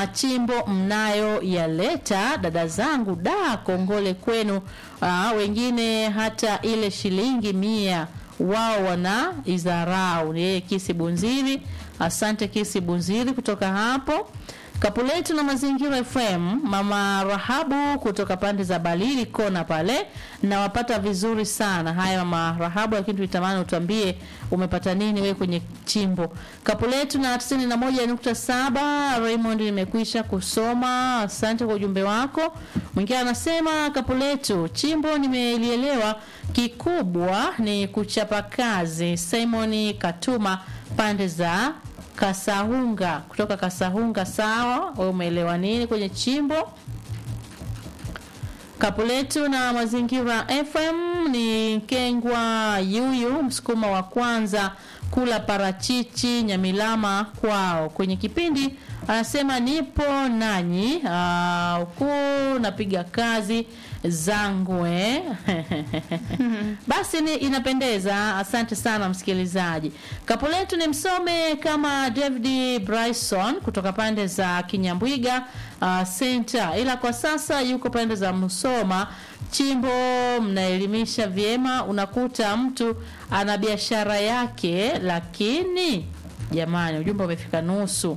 machimbo mnayoyaleta dada zangu, da kongole kwenu. Aa, wengine hata ile shilingi mia wao wana izarau. Ni yeye Kisi Bunziri. Asante Kisi Bunziri kutoka hapo Kapuletu na Mazingira FM, mama Rahabu kutoka pande za Balili kona pale, nawapata vizuri sana. Haya mama Rahabu, lakini tulitamani utuambie umepata nini wewe kwenye chimbo. Kapuletu na 91.7 Raymond, nimekwisha kusoma, asante kwa ujumbe wako. Mwingine anasema Kapuletu, chimbo nimelielewa, kikubwa ni kuchapa kazi. Simon Katuma pande za Kasahunga kutoka Kasahunga. Sawa, wewe umeelewa nini kwenye chimbo? Kapuletu na Mazingira FM ni Kengwa Yuyu, msukuma wa kwanza kula parachichi Nyamilama kwao. Kwenye kipindi anasema nipo nanyi huku napiga kazi zangu eh. Basi ni inapendeza. Asante sana msikilizaji. Kapuletu ni msome kama David Bryson kutoka pande za Kinyambwiga uh, center, ila kwa sasa yuko pande za Musoma chimbo. Mnaelimisha vyema, unakuta mtu ana biashara yake, lakini jamani, ujumbe umefika nusu.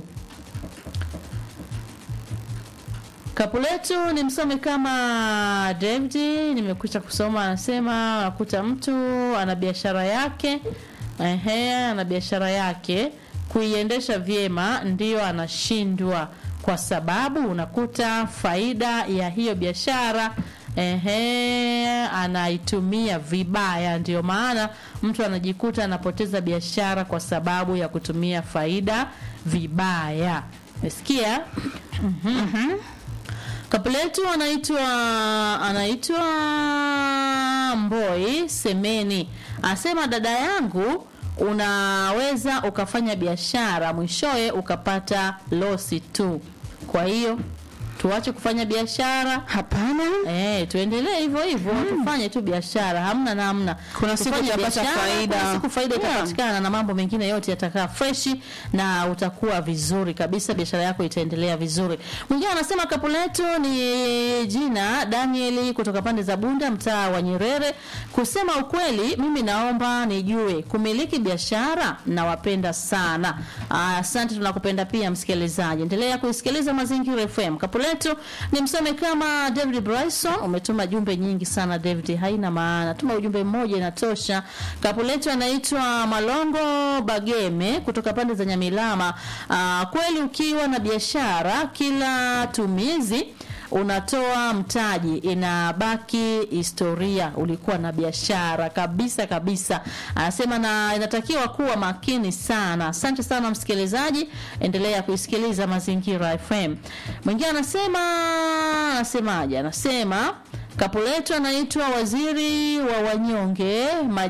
Kapuletu ni msome kama David, nimekwisha kusoma. Anasema unakuta mtu ana biashara yake, ehe, ana biashara yake kuiendesha vyema, ndiyo anashindwa kwa sababu unakuta faida ya hiyo biashara ehe, anaitumia vibaya. Ndio maana mtu anajikuta anapoteza biashara kwa sababu ya kutumia faida vibaya. Umesikia? Mhm. Kapuletu anaitwa anaitwa Mboi Semeni, anasema dada yangu, unaweza ukafanya biashara mwishowe ukapata losi tu. Kwa hiyo tuache kufanya biashara Hapana. Eh, tuendelee hivyo hivyo tufanye tu biashara, hamna namna. Kuna siku Tufanye utapata biashara, faida. kuna siku faida Yeah. itapatikana na mambo mengine yote yatakaa freshi na utakuwa vizuri kabisa, biashara yako itaendelea vizuri. Mwingine anasema kapu letu ni jina Danieli kutoka pande za Bunda, mtaa wa Nyerere. Kusema ukweli, mimi naomba nijue kumiliki biashara, nawapenda sana. Ah, Asante, tunakupenda pia msikilizaji. Endelea kuisikiliza Mazingira FM. Kapu letu ni msome kama David Bryson. Umetuma jumbe nyingi sana David, haina maana, tuma ujumbe mmoja inatosha. Kapu letu anaitwa Malongo Bageme kutoka pande za Nyamilama. Ah, kweli ukiwa na biashara kila tumizi unatoa mtaji, inabaki historia, ulikuwa na biashara kabisa kabisa. Anasema na inatakiwa kuwa makini sana. Asante sana msikilizaji, endelea kuisikiliza Mazingira FM. Mwingine anasema anasemaje? Anasema kapu letu anaitwa waziri wa wanyonge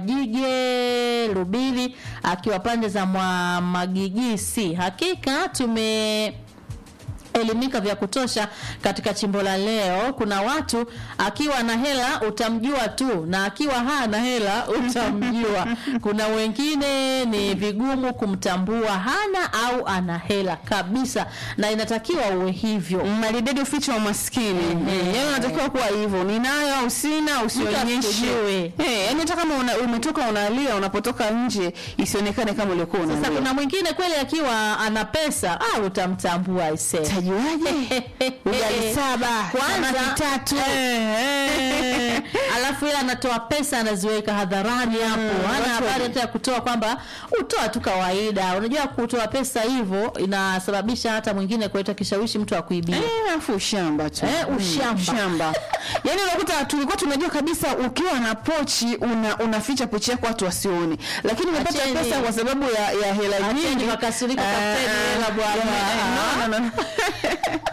Majige Lubili akiwa pande za mwa Magigisi. Hakika tume elimika vya kutosha katika chimbo la leo. Kuna watu akiwa na hela utamjua tu, na akiwa hana hela utamjua. Kuna wengine ni vigumu kumtambua hana au ana hela kabisa, na inatakiwa uwe hivyo. Maridadi uficho wa maskini. Eh, Yaani unatakiwa kuwa hivyo. Ninayo au sina usionyeshe. asikujue. Eh, yaani hata kama una, umetoka unalia unapotoka nje isionekane kama ulikuwa Sasa unalia. kuna mwingine kweli akiwa ana pesa ah, utamtambua aisee. Tajuaje? Ugali saba, Kwanza samaki tatu. eh, alafu yeye anatoa pesa anaziweka hadharani hapo, hana watu habari wa- hata ya kutoa kwamba utoa tu kawaida. Unajua kutoa pesa hivyo inasababisha hata mwingine kuleta kishawishi mtu akuibia. Eh, afu ushamba tu. Eh, Mm, ushamba. ushamba. Yaani unakuta tulikuwa tunajua kabisa ukiwa na pochi una unaficha pochi yako watu wasione. Lakini umepata Acheni. pesa kwa sababu ya ya hela Acheni nyingi. makasiriko, Eh, tafuteni eh, hela bwana. eh, no, no, no.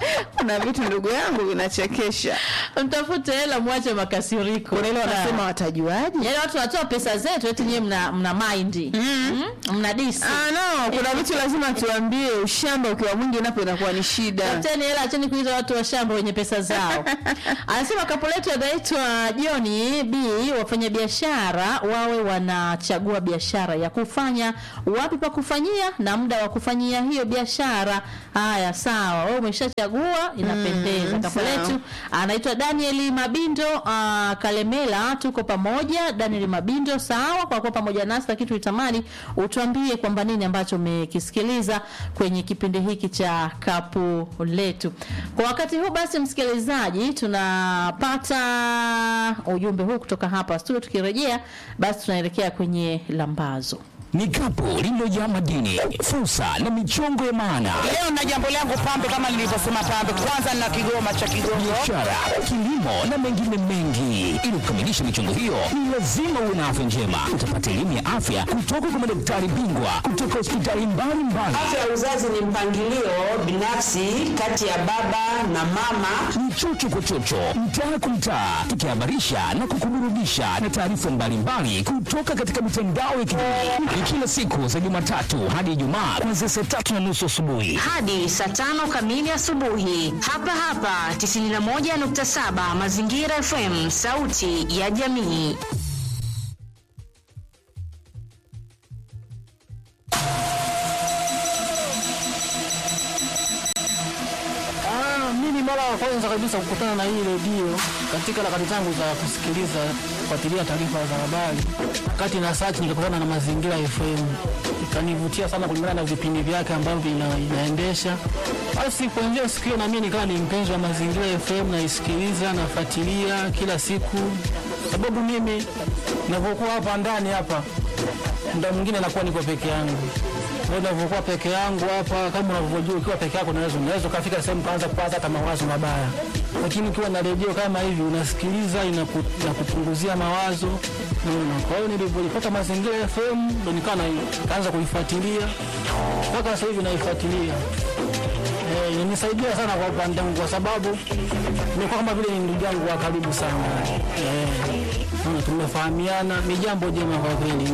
kuna vitu ndugu yangu vinachekesha. mtafute hela mwache makasiriko Kuna ile wanasema Ah. watajuaje? yaani watu wanatoa pesa zetu eti nyewe mna, mna maindi mm. mna disi Ah, no, kuna vitu lazima tuambie. Ushamba ukiwa mwingi napo inakuwa ni shida. Tafuteni hela, acheni kuita watu wa shamba wenye pesa zao. Anasema kapo letu anaitwa John B, wafanyabiashara wawe wanachagua biashara ya kufanya, wapi pa kufanyia na muda wa kufanyia hiyo biashara. Haya, sawa, wewe umeshachagua, inapendeza. Mm, Kapo sawa. letu anaitwa Daniel Mabindo uh, Kalemela, tuko pamoja. Daniel Mabindo, sawa kwa kuwa pamoja nasi, lakini tulitamani utuambie kwamba nini ambacho umekisikiliza kwenye kipindi hiki cha kapu letu. Kwa wakati huu basi, msikilizaji, tunapata ujumbe huu kutoka hapa studio. Tukirejea basi, tunaelekea kwenye lambazo. ni kapu lililojaa madini, fursa na michongo ya maana, Leo na jambo langu pambe, kama nilivyosema pambe, kwanza na kigoma cha Kigongo. biashara, kilimo na mengine mengi. Ili kukamilisha michongo hiyo, ni lazima uwe na afya njema. Utapata elimu ya afya kutoka kwa madaktari bingwa kutoka hospitali mbalimbali. Afya ya uzazi ni mpangilio binafsi kati ya baba na mama. ni chocho kwa chocho, mtaa kwa mtaa, tukihabarisha na kukuburudisha na taarifa mbalimbali kutoka katika mitandao ya kijamii. Ni kila siku za Jumatatu hadi Ijumaa kuanzia saa tatu na nusu asubuhi. hadi saa tano kamili asubuhi hapa hapa 91.7 Mazingira FM, sauti ya jamii. Ah, mimi mara ya kwanza kabisa kukutana na hii redio katika harakati zangu za kusikiliza kufuatilia taarifa za habari, wakati na search nikakutana na Mazingira FM, ikanivutia sana kulingana na vipindi vyake ambavyo ina, inaendesha. Basi kuanzia siku hiyo na mimi nikawa ni mpenzi wa Mazingira FM, naisikiliza nafuatilia kila siku, sababu mimi ninapokuwa hapa ndani hapa muda mwingine nakuwa niko peke yangu. Kwa hiyo ninavyokuwa peke yangu hapa, kama unavyojua, ukiwa peke yako unaweza unaweza ukafika sehemu kaanza kupata hata mawazo mabaya, lakini ukiwa na redio kama hivi unasikiliza, inaku, inakupunguzia mawazo Unaona? Kwa hiyo nilivyoipata Mazingira FM ndo nikawa na- nikaanza kuifuatilia mpaka sasa hivi naifuatilia. Eh, inanisaidia sana kwa upande wangu kwa sababu nimekuwa kama vile ni ndugu yangu wa karibu sana. Eh, unaona, tumefahamiana, ni jambo jema kwa kweli.